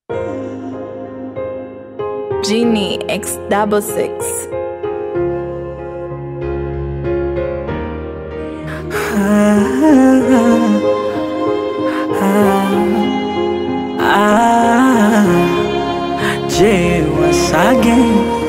Genie X double six. Je, wasage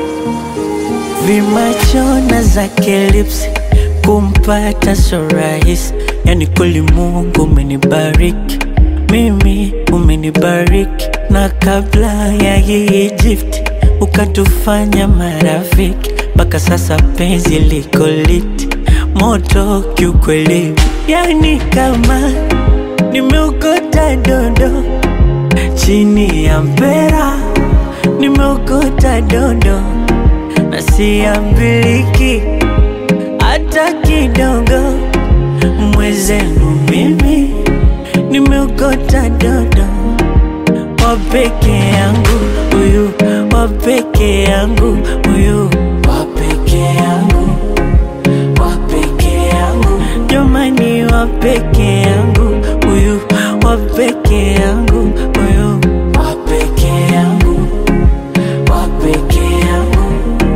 vimachona zake lips kumpata so rahisi, yani kweli Mungu umenibariki mimi, umenibariki na kabla ya hii gift ukatufanya marafiki, mpaka sasa penzi liko lit moto kiukweli, yani kama nimeokota dondo chini ya mpera nimeokota dondo na siambiliki hata kidogo. Mwezenu mimi nimeokota dondo wa peke yangu huyu, wa peke yangu huyu, wa peke yangu, wa peke yangu, jamani, wa peke yangu huyu, wa peke yangu huyu, wa peke yangu, wa peke yangu.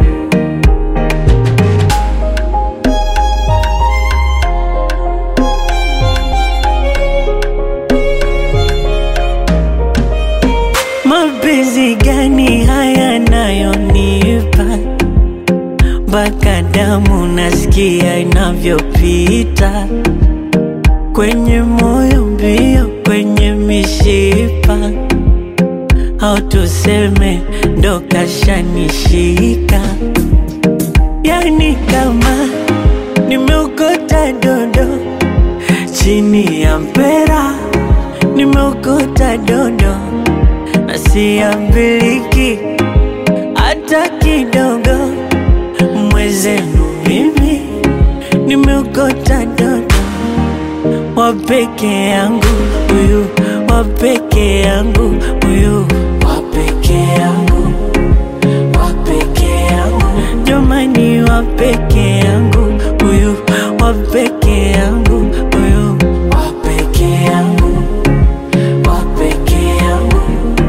Mapenzi gani haya nayonipa mpaka damu nasikia inavyopita kwenye moyo mbio, kwenye mishipa, au tuseme ndo kashanishika, yani kama nimeokota dondo chini ya mpera, nimeokota dondo na siambiliki hata kidogo. Mwezenu mimi nimeokota dodo wa peke yangu huyu, wa peke yangu huyu, wa peke yangu, wa peke yangu, jamani, wa peke yangu huyu, wa peke yangu huyu, wa peke yangu, wa peke yangu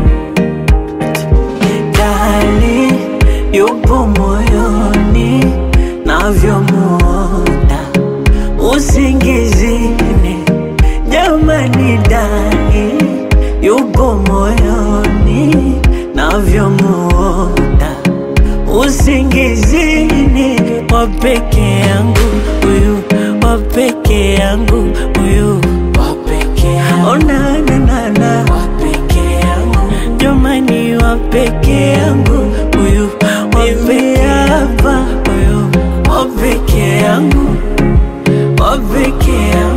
Dali yupo moyoni navyomuota usingizini, jamani, dali yupo moyoni navyomuota usingizini, wa peke yangu huyu, wa peke yangu huyu, wa peke yangu, oh, na, na, na, na. wa peke yangu jamani, wa peke yangu huyu, wa peke hapa huyu, wa peke yangu, wa peke yangu